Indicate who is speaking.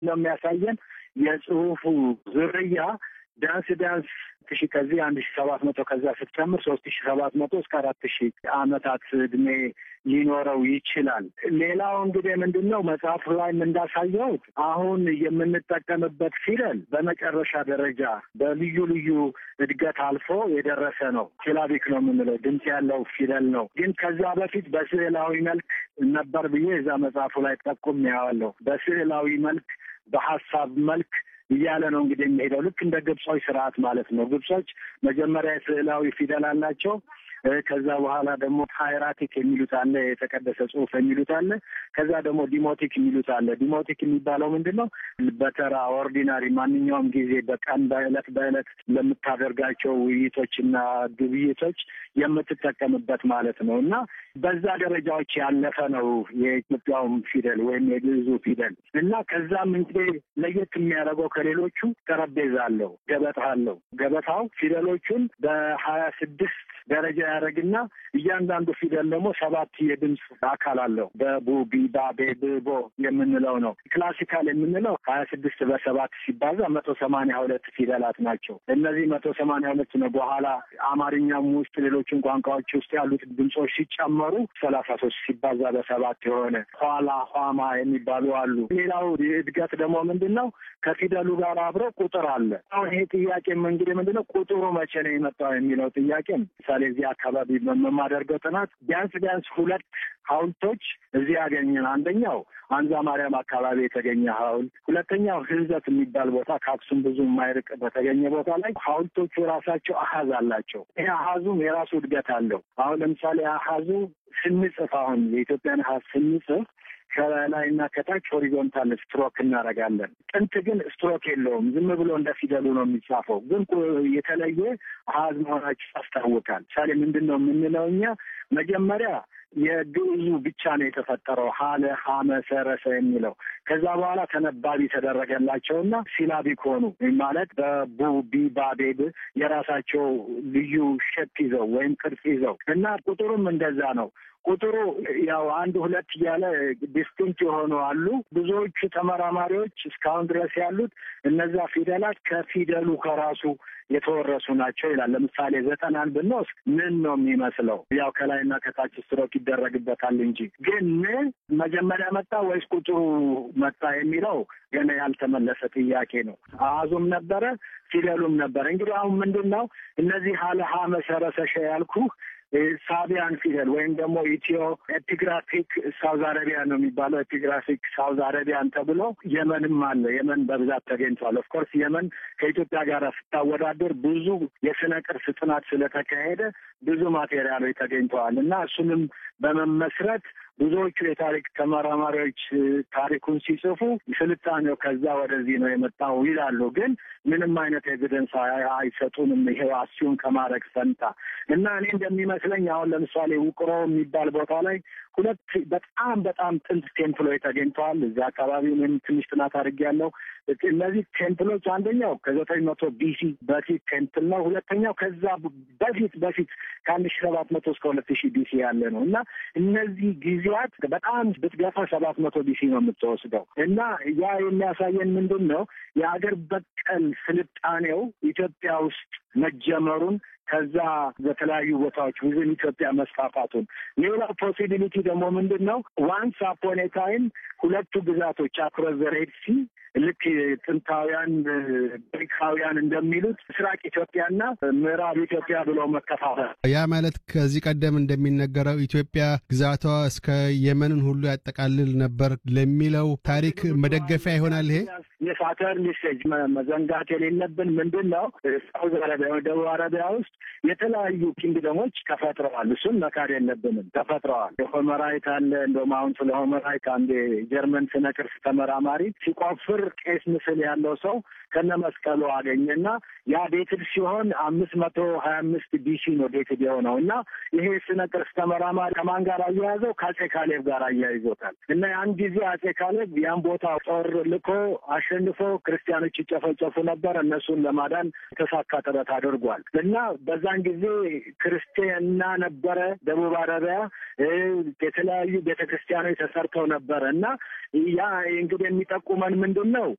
Speaker 1: ነው የሚያሳየን የጽሁፉ ዝርያ ቢያንስ ቢያንስ ሺ ከዚህ አንድ ሺ ሰባት መቶ ከዛ ስትጨምር ሶስት ሺ ሰባት መቶ እስከ አራት ሺ አመታት እድሜ ሊኖረው ይችላል። ሌላው እንግዲህ ምንድን ነው መጽሐፉ ላይም እንዳሳየሁት አሁን የምንጠቀምበት ፊደል በመጨረሻ ደረጃ በልዩ ልዩ እድገት አልፎ የደረሰ ነው። ሲላቢክ ነው የምንለው ድምፅ ያለው ፊደል ነው። ግን ከዛ በፊት በስዕላዊ መልክ ነበር ብዬ እዛ መጽሐፉ ላይ ጠቁም ያዋለሁ። በስዕላዊ መልክ በሀሳብ መልክ እያለ ነው እንግዲህ የሚሄደው ልክ እንደ ግብጾች ስርዓት ማለት ነው። ግብጾች መጀመሪያ የስዕላዊ ፊደል አላቸው። ከዛ በኋላ ደግሞ ሃይራቲክ የሚሉት አለ፣ የተቀደሰ ጽሁፍ የሚሉት አለ። ከዛ ደግሞ ዲሞቲክ የሚሉት አለ። ዲሞቲክ የሚባለው ምንድን ነው? በተራ ኦርዲናሪ ማንኛውም ጊዜ በቀን በእለት በእለት ለምታደርጋቸው ውይይቶችና ግብይቶች የምትጠቀምበት ማለት ነው እና በዛ ደረጃዎች ያለፈ ነው የኢትዮጵያውም ፊደል ወይም የግዕዙ ፊደል እና ከዛም እንግዲህ ለየት የሚያደርገው ከሌሎቹ ጠረጴዛ አለው፣ ገበታ አለው። ገበታው ፊደሎቹን በሀያ ስድስት ደረጃ ያደረግና እያንዳንዱ ፊደል ደግሞ ሰባት የድምፅ አካል አለው። በቡ ቢባ ቤብቦ የምንለው ነው። ክላሲካል የምንለው ሀያ ስድስት በሰባት ሲባዛ መቶ ሰማንያ ሁለት ፊደላት ናቸው። እነዚህ መቶ ሰማንያ ሁለት ነው። በኋላ አማርኛም ውስጥ ሌሎችን ቋንቋዎች ውስጥ ያሉት ድምፆች ሲጨመሩ ሰላሳ ሶስት ሲባዛ በሰባት የሆነ ኋላ ኋማ የሚባሉ አሉ። ሌላው እድገት ደግሞ ምንድን ነው? ከፊደሉ ጋር አብሮ ቁጥር አለ። አሁን ይሄ ጥያቄም እንግዲህ ምንድን ነው ቁጥሩ መቼ ነው የመጣው የሚለው ጥያቄ ምሳሌ እዚህ አካባቢ በማደርገው ጥናት ቢያንስ ቢያንስ ሁለት ሐውልቶች እዚህ ያገኘን። አንደኛው አንዛ ማርያም አካባቢ የተገኘ ሐውልት፣ ሁለተኛው ህንዘት የሚባል ቦታ ከአክሱም ብዙ የማይርቅ በተገኘ ቦታ ላይ ሐውልቶቹ የራሳቸው አሀዝ አላቸው። ይህ አሀዙም የራሱ እድገት አለው። አሁን ለምሳሌ አሀዙ ስንጽፍ አሁን የኢትዮጵያን አሀዝ ስንጽፍ ከላይና ከታች ሆሪዞንታል ስትሮክ እናደርጋለን። ጥንት ግን ስትሮክ የለውም። ዝም ብሎ እንደ ፊደሉ ነው የሚጻፈው። ግን የተለየ አሀዝ መሆናቸው ያስታውቃል። ምሳሌ ምንድን ነው የምንለው እኛ መጀመሪያ የግዕዙ ብቻ ነው የተፈጠረው ሀለ ሀመ ሰረሰ የሚለው ከዛ በኋላ ተነባቢ ተደረገላቸውና ሲላቢክ ሆኑ ማለት በቡ ቢ ባ ቤ ብ የራሳቸው ልዩ ሸፕ ይዘው ወይም ቅርጽ ይዘው እና ቁጥሩም እንደዛ ነው። ቁጥሩ ያው አንድ ሁለት እያለ ዲስቲንክት የሆኑ አሉ። ብዙዎቹ ተመራማሪዎች እስካሁን ድረስ ያሉት እነዛ ፊደላት ከፊደሉ ከራሱ የተወረሱ ናቸው ይላል። ለምሳሌ ዘጠናን ብንወስድ ምን ነው የሚመስለው? ያው ከላይና ከታች ስትሮክ ይደረግበታል እንጂ ግን ምን መጀመሪያ መጣ ወይስ ቁጥሩ መጣ የሚለው ገና ያልተመለሰ ጥያቄ ነው። አሃዙም ነበረ፣ ፊደሉም ነበረ። እንግዲህ አሁን ምንድን ነው እነዚህ ሀለሀ መሰረሰሸ ያልኩህ ሳቢያን ፊደል ወይም ደግሞ ኢትዮ ኤፒግራፊክ ሳውዝ አረቢያን ነው የሚባለው። ኤፒግራፊክ ሳውዝ አረቢያን ተብሎ የመንም አለ። የመን በብዛት ተገኝቷል። ኦፍኮርስ የመን ከኢትዮጵያ ጋር ስታወዳደር ብዙ የስነ ቅርስ ጥናት ስለተካሄደ ብዙ ማቴሪያሎች ተገኝተዋል እና እሱንም በመመስረት ብዙዎቹ የታሪክ ተመራማሪዎች ታሪኩን ሲጽፉ ስልጣኔው ከዛ ወደዚህ ነው የመጣው ይላሉ። ግን ምንም አይነት ኤቪደንስ አይሰጡንም። ይሄው አሲዩም ከማድረግ ፈንታ እና እኔ እንደሚመስለኝ አሁን ለምሳሌ ውቅሮ የሚባል ቦታ ላይ ሁለት በጣም በጣም ጥንት ቴምፕሎች ተገኝተዋል። እዚያ አካባቢ እኔም ትንሽ ጥናት አድርጌያለሁ። እነዚህ ቴምፕሎች አንደኛው ከዘጠኝ መቶ ቢሲ በፊት ቴምፕል ነው። ሁለተኛው ከዛ በፊት በፊት ከአንድ ሺ ሰባት መቶ እስከ ሁለት ሺህ ቢሲ ያለ ነው እና እነዚህ ጊዜያት በጣም ብትገፋ ሰባት መቶ ቢሲ ነው የምትወስደው እና ያ የሚያሳየን ምንድን ነው የአገር በቀል ስልጣኔው ኢትዮጵያ ውስጥ መጀመሩን ከዛ በተለያዩ ቦታዎች ውዝን ኢትዮጵያ መስፋፋቱን። ሌላው ፖሲቢሊቲ ደግሞ ምንድን ነው ዋንስ አፖን ኤ ታይም ሁለቱ ግዛቶች አክሮስ ዘ ሬድ ሲ ልክ ጥንታውያን ግሪካውያን እንደሚሉት ምስራቅ ኢትዮጵያና ምዕራብ ኢትዮጵያ ብለው መከፋፈል።
Speaker 2: ያ ማለት ከዚህ ቀደም እንደሚነገረው ኢትዮጵያ ግዛቷ እስከ የመንን ሁሉ ያጠቃልል ነበር ለሚለው ታሪክ መደገፊያ ይሆናል። ይሄ
Speaker 1: የሳተርን ሜሴጅ መዘንጋት የሌለብን ምንድን ነው ሳውዝ አረቢያ ደቡብ አረቢያ ውስጥ የተለያዩ ኪንግደሞች ተፈጥረዋል። እሱን መካድ የለብንም። ተፈጥረዋል። የሆመራይት አለ። እንደውም አሁን ስለ ሆመራይት አንድ ጀርመን ስነ ቅርስ ተመራማሪ ሲቆፍር ቄስ ምስል ያለው ሰው ከነ መስቀሉ አገኘና ያ ዴትድ ሲሆን አምስት መቶ ሀያ አምስት ቢሲ ነው ዴትድ የሆነው እና ይሄ ስነ ቅርስ ተመራማሪ ከማን ጋር አያያዘው? ከአጼ ካሌብ ጋር አያይዞታል። እና ያን ጊዜ አጼ ካሌብ ያን ቦታ ጦር ልኮ አሸንፎ ክርስቲያኖች ይጨፈጨፉ ነበር። እነሱን ለማዳን የተሳካ ጥረት አድርጓል እና በዛን ጊዜ ክርስቲያና ነበረ ደቡብ አረቢያ የተለያዩ ቤተ ክርስቲያኖች ተሰርተው ነበረ እና ያ እንግዲህ የሚጠቁመን ምንድን ነው